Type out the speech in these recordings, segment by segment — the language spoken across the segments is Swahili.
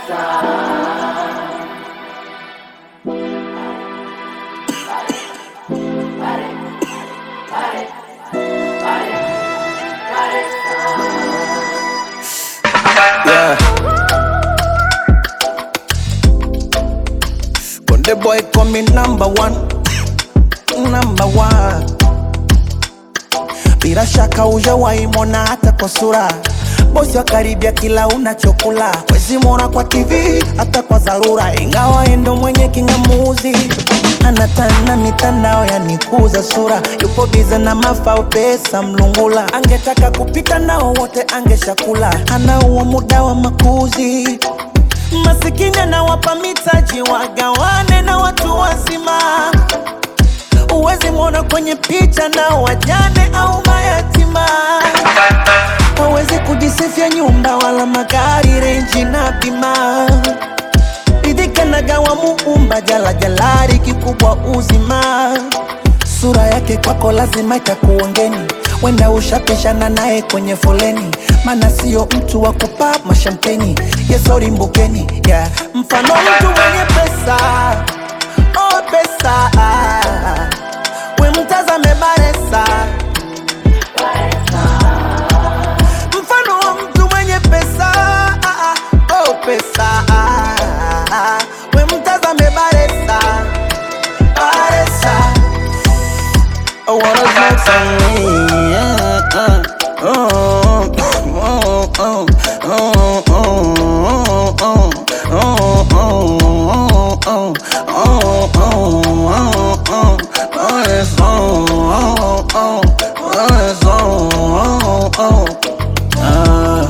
Yeah. Konde boy call me number one, number one. Bila shaka hujawahi mwona hata kwa sura, bosi wa karibia kila unachokula, wezi mwona kwa TV hata kwa dharura, ingawa yeye ndo mwenye kingamuzi anatana mitandao yanikuza sura, yupo bize na mafao pesa mlungula, angetaka kupita nao wote angeshakula, ana huo muda wa makuzi masikini anawapa mitaji wagawane na watu wazima Uwezi mwona kwenye picha na wajane au mayatima. Hawezi kujisifia nyumba wala magari, renji na bima. Ridhika na gawa muumba jala jalari, kikubwa uzima. Sura yake kwako lazima itakuongeni, wenda ushapishana naye kwenye foleni, mana sio mtu wa kupa mashampeni. Yesori mbukeni, yeah. Mfano mtu mwenye pesa, oh pesa we mtazame Baresa, mfano wa mtu mwenye pesa ah, ah, oh pesa ah, ah, we mtazame Baresa, Baresa. I wanna smoke some weed, yeah, uh, oh, oh, oh, oh, oh, oh, oh, oh, oh, oh, oh, oh, oh. Oh, it's on, oh, oh, oh, it's on, oh, oh. Ah.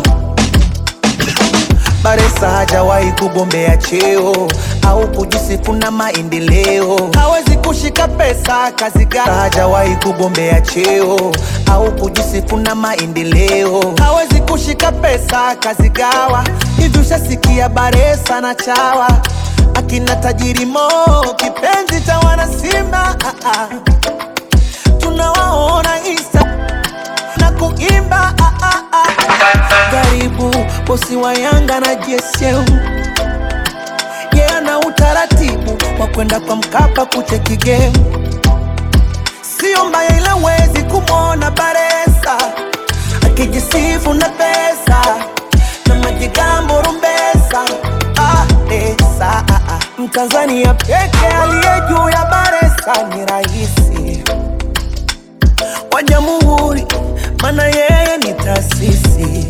Baresa hajawahi kugombea cheo au kujisifu na maendeleo, hawezi kushika pesa kazi gani. Hajawahi kugombea cheo au kujisifu na maendeleo, hawezi kushika pesa kazi gawa. Hivi ushasikia Baresa na chawa akina tajiri Mo, kipenzi cha wana Simba ah, ah. tunawaona Insta na kuimba ah, ah, ah. Karibu bosi wa Yanga na JSM yeah, na utaratibu wa kwenda kwa Mkapa kucheki game, sio mbaya, ila wezi kumwona Baresa akijisifu na pesa na majigambo rumbesa ah, esa, ah, ah. Mtanzania peke aliye juu ya Baresa ni raisi wa jamhuri, mana yeye ni taasisi.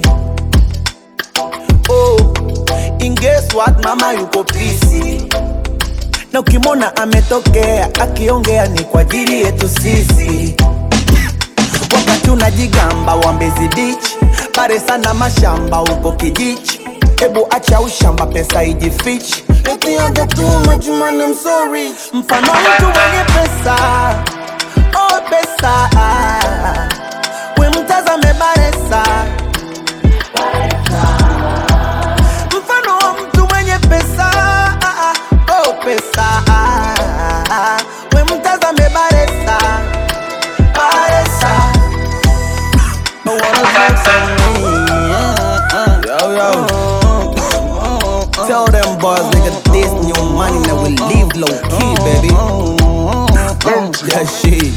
Oh, and guess what, mama yuko pisi, na ukimwona ametokea akiongea ni kwa ajili yetu sisi. Wakati unajigamba wa Mbezi Beach, Baresa na mashamba huko kijichi. Hebu acha ushamba, pesa ijifichi. Eti aja tu majumani, I'm sorry. Mfano mtu mwenye pesa, oh pesa, we mtazame Baresa. Mfano wa mtu mwenye pesa, oh pesa, we mtazame Baresa. Baresa. I wanna smoke some weed, yeah, uh, yo, yo. Tell them boys, nigga, this new money that we leave low key, baby. That shit.